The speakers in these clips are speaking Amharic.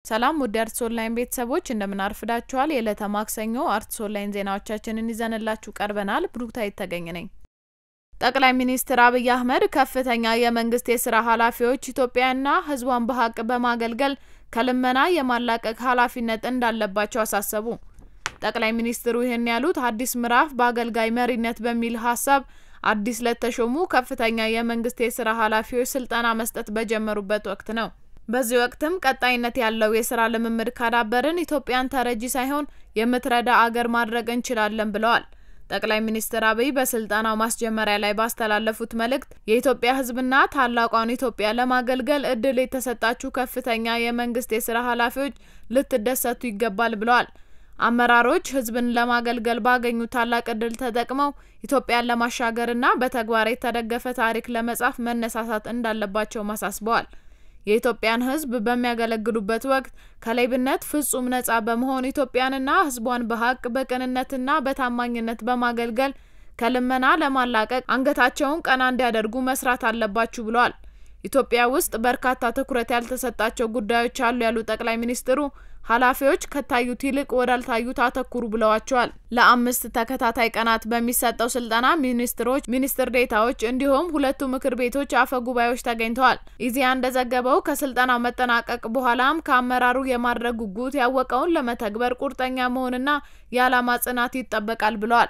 ሰላም ውድ አርትስ ኦንላይን ቤተሰቦች እንደምን አርፍዳችኋል? የዕለተ ማክሰኞ አርትስ ኦንላይን ዜናዎቻችንን ይዘንላችሁ ቀርበናል። ብሩክታይት ተገኝ ነኝ። ጠቅላይ ሚኒስትር አብይ አህመድ ከፍተኛ የመንግስት የስራ ኃላፊዎች ኢትዮጵያና ሕዝቧን በሀቅ በማገልገል ከልመና የማላቀቅ ኃላፊነት እንዳለባቸው አሳሰቡ። ጠቅላይ ሚኒስትሩ ይህን ያሉት አዲስ ምዕራፍ በአገልጋይ መሪነት በሚል ሀሳብ አዲስ ለተሾሙ ከፍተኛ የመንግስት የስራ ኃላፊዎች ስልጠና መስጠት በጀመሩበት ወቅት ነው። በዚህ ወቅትም ቀጣይነት ያለው የስራ ልምምድ ካዳበርን ኢትዮጵያን ተረጂ ሳይሆን የምትረዳ አገር ማድረግ እንችላለን ብለዋል። ጠቅላይ ሚኒስትር አብይ በስልጠናው ማስጀመሪያ ላይ ባስተላለፉት መልእክት የኢትዮጵያ ሕዝብና ታላቋን ኢትዮጵያ ለማገልገል እድል የተሰጣችሁ ከፍተኛ የመንግስት የስራ ኃላፊዎች ልትደሰቱ ይገባል ብለዋል። አመራሮች ህዝብን ለማገልገል ባገኙት ታላቅ እድል ተጠቅመው ኢትዮጵያን ለማሻገርና በተግባር የተደገፈ ታሪክ ለመጻፍ መነሳሳት እንዳለባቸውም አሳስበዋል። የኢትዮጵያን ህዝብ በሚያገለግሉበት ወቅት ከሌብነት ፍጹም ነጻ በመሆን ኢትዮጵያንና ህዝቧን በሀቅ በቅንነትና በታማኝነት በማገልገል ከልመና ለማላቀቅ አንገታቸውን ቀና እንዲያደርጉ መስራት አለባችሁ ብለዋል። ኢትዮጵያ ውስጥ በርካታ ትኩረት ያልተሰጣቸው ጉዳዮች አሉ ያሉ ጠቅላይ ሚኒስትሩ ኃላፊዎች ከታዩት ይልቅ ወዳልታዩት አተኩሩ ብለዋቸዋል። ለአምስት ተከታታይ ቀናት በሚሰጠው ስልጠና ሚኒስትሮች፣ ሚኒስትር ዴታዎች እንዲሁም ሁለቱ ምክር ቤቶች አፈ ጉባኤዎች ተገኝተዋል። ኢዜአ እንደዘገበው ከስልጠናው መጠናቀቅ በኋላም ከአመራሩ የማድረግ ጉጉት ያወቀውን ለመተግበር ቁርጠኛ መሆንና የዓላማ ጽናት ይጠበቃል ብለዋል።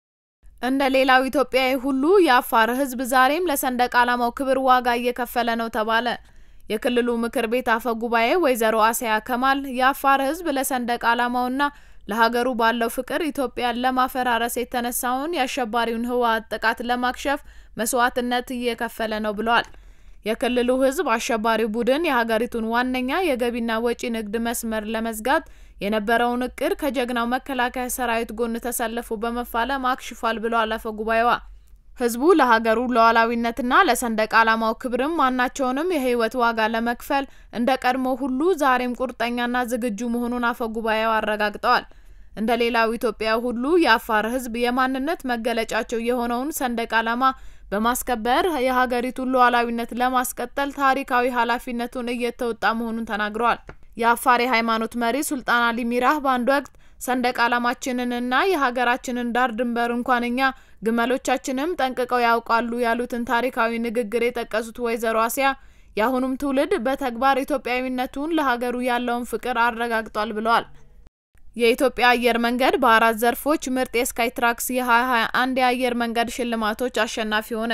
እንደ ሌላው ኢትዮጵያዊ ሁሉ የአፋር ህዝብ ዛሬም ለሰንደቅ ዓላማው ክብር ዋጋ እየከፈለ ነው ተባለ። የክልሉ ምክር ቤት አፈ ጉባኤ ወይዘሮ አሰያ ከማል የአፋር ህዝብ ለሰንደቅ ዓላማውና ለሀገሩ ባለው ፍቅር ኢትዮጵያን ለማፈራረስ የተነሳውን የአሸባሪውን ህወሓት ጥቃት ለማክሸፍ መስዋዕትነት እየከፈለ ነው ብለዋል። የክልሉ ህዝብ አሸባሪው ቡድን የሀገሪቱን ዋነኛ የገቢና ወጪ ንግድ መስመር ለመዝጋት የነበረውን እቅድ ከጀግናው መከላከያ ሰራዊት ጎን ተሰልፎ በመፋለም አክሽፏል ብለዋል አፈ ጉባኤዋ። ህዝቡ ለሀገሩ ሉዓላዊነትና ለሰንደቅ ዓላማው ክብርም ማናቸውንም የህይወት ዋጋ ለመክፈል እንደ ቀድሞ ሁሉ ዛሬም ቁርጠኛና ዝግጁ መሆኑን አፈ ጉባኤው አረጋግጠዋል። እንደ ሌላው ኢትዮጵያ ሁሉ የአፋር ህዝብ የማንነት መገለጫቸው የሆነውን ሰንደቅ ዓላማ በማስከበር የሀገሪቱን ሉዓላዊነት ለማስቀጠል ታሪካዊ ኃላፊነቱን እየተወጣ መሆኑን ተናግረዋል። የአፋር የሃይማኖት መሪ ሱልጣን አሊ ሚራህ በአንድ ወቅት ሰንደቅ ዓላማችንንና የሀገራችንን ዳር ድንበር እንኳን እኛ ግመሎቻችንም ጠንቅቀው ያውቃሉ ያሉትን ታሪካዊ ንግግር የጠቀሱት ወይዘሮ አሲያ የአሁኑም ትውልድ በተግባር ኢትዮጵያዊነቱን ለሀገሩ ያለውን ፍቅር አረጋግጧል ብለዋል። የኢትዮጵያ አየር መንገድ በአራት ዘርፎች ምርጥ የስካይ ትራክስ የ2021 የአየር መንገድ ሽልማቶች አሸናፊ ሆነ።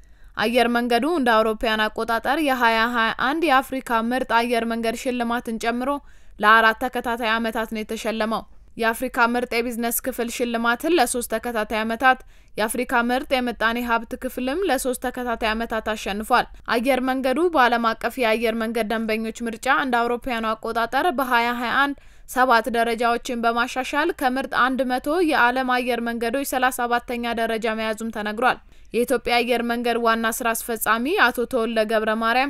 አየር መንገዱ እንደ አውሮፓውያን አቆጣጠር የ2021 የአፍሪካ ምርጥ አየር መንገድ ሽልማትን ጨምሮ ለአራት ተከታታይ ዓመታት ነው የተሸለመው። የአፍሪካ ምርጥ የቢዝነስ ክፍል ሽልማትን ለሶስት ተከታታይ ዓመታት፣ የአፍሪካ ምርጥ የምጣኔ ሀብት ክፍልም ለሶስት ተከታታይ ዓመታት አሸንፏል። አየር መንገዱ በዓለም አቀፍ የአየር መንገድ ደንበኞች ምርጫ እንደ አውሮፓውያኑ አቆጣጠር በ2021 ሰባት ደረጃዎችን በማሻሻል ከምርጥ አንድ መቶ የዓለም አየር መንገዶች ሰላሳ ሰባተኛ ደረጃ መያዙም ተነግሯል። የኢትዮጵያ አየር መንገድ ዋና ስራ አስፈጻሚ አቶ ተወልደ ገብረ ማርያም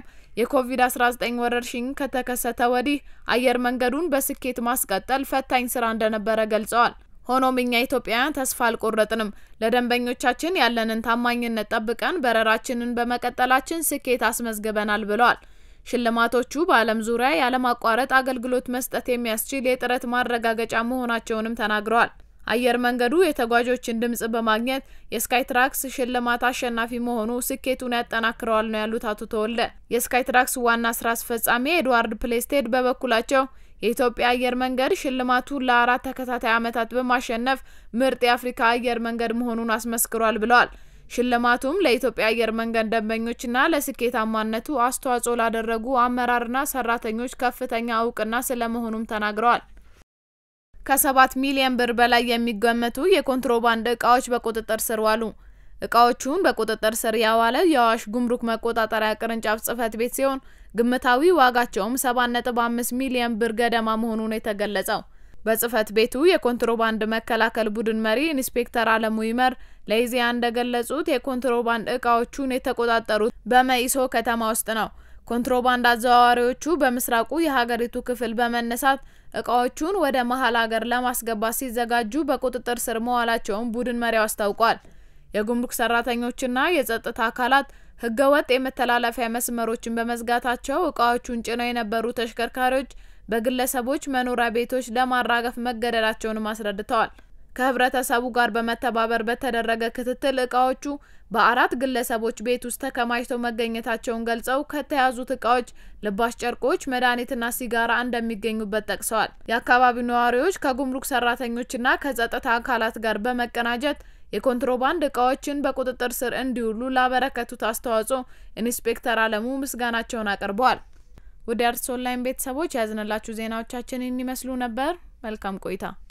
የኮቪድ-19 ወረርሽኝ ከተከሰተ ወዲህ አየር መንገዱን በስኬት ማስቀጠል ፈታኝ ስራ እንደነበረ ገልጸዋል። ሆኖም እኛ ኢትዮጵያውያን ተስፋ አልቆረጥንም። ለደንበኞቻችን ያለንን ታማኝነት ጠብቀን በረራችንን በመቀጠላችን ስኬት አስመዝግበናል ብለዋል። ሽልማቶቹ በዓለም ዙሪያ ያለማቋረጥ አገልግሎት መስጠት የሚያስችል የጥረት ማረጋገጫ መሆናቸውንም ተናግረዋል። አየር መንገዱ የተጓዦችን ድምጽ በማግኘት የስካይ ትራክስ ሽልማት አሸናፊ መሆኑ ስኬቱን ያጠናክረዋል ነው ያሉት አቶ ተወልደ። የስካይ ትራክስ ዋና ስራ አስፈጻሚ ኤድዋርድ ፕሌስቴድ በበኩላቸው የኢትዮጵያ አየር መንገድ ሽልማቱን ለአራት ተከታታይ ዓመታት በማሸነፍ ምርጥ የአፍሪካ አየር መንገድ መሆኑን አስመስክሯል ብለዋል። ሽልማቱም ለኢትዮጵያ አየር መንገድ ደንበኞችና ለስኬታማነቱ አስተዋጽኦ ላደረጉ አመራርና ሰራተኞች ከፍተኛ እውቅና ስለመሆኑም ተናግረዋል። ከሰባት ሚሊዮን ብር በላይ የሚገመቱ የኮንትሮባንድ እቃዎች በቁጥጥር ስር ዋሉ። እቃዎቹን በቁጥጥር ስር ያዋለ የአዋሽ ጉምሩክ መቆጣጠሪያ ቅርንጫፍ ጽህፈት ቤት ሲሆን ግምታዊ ዋጋቸውም ሰባት ነጥብ አምስት ሚሊዮን ብር ገደማ መሆኑን የተገለጸው በጽህፈት ቤቱ የኮንትሮባንድ መከላከል ቡድን መሪ ኢንስፔክተር አለሙ ይመር ለኢዜአ እንደገለጹት የኮንትሮባንድ እቃዎቹን የተቆጣጠሩት በመኢሶ ከተማ ውስጥ ነው። ኮንትሮባንድ አዘዋዋሪዎቹ በምስራቁ የሀገሪቱ ክፍል በመነሳት እቃዎቹን ወደ መሀል ሀገር ለማስገባት ሲዘጋጁ በቁጥጥር ስር መዋላቸውን ቡድን መሪው አስታውቋል። የጉምሩክ ሰራተኞችና የጸጥታ አካላት ህገወጥ የመተላለፊያ መስመሮችን በመዝጋታቸው እቃዎቹን ጭነው የነበሩ ተሽከርካሪዎች በግለሰቦች መኖሪያ ቤቶች ለማራገፍ መገደዳቸውንም አስረድተዋል። ከህብረተሰቡ ጋር በመተባበር በተደረገ ክትትል እቃዎቹ በአራት ግለሰቦች ቤት ውስጥ ተከማችተው መገኘታቸውን ገልጸው ከተያዙት እቃዎች ልባሽ ጨርቆች፣ መድኃኒትና ሲጋራ እንደሚገኙበት ጠቅሰዋል። የአካባቢው ነዋሪዎች ከጉምሩክ ሰራተኞችና ከጸጥታ አካላት ጋር በመቀናጀት የኮንትሮባንድ እቃዎችን በቁጥጥር ስር እንዲውሉ ላበረከቱት አስተዋጽኦ ኢንስፔክተር አለሙ ምስጋናቸውን አቅርበዋል። ወደ አርትስ ኦንላይን ቤተሰቦች ያዝንላችሁ ዜናዎቻችን ይመስሉ ነበር። መልካም ቆይታ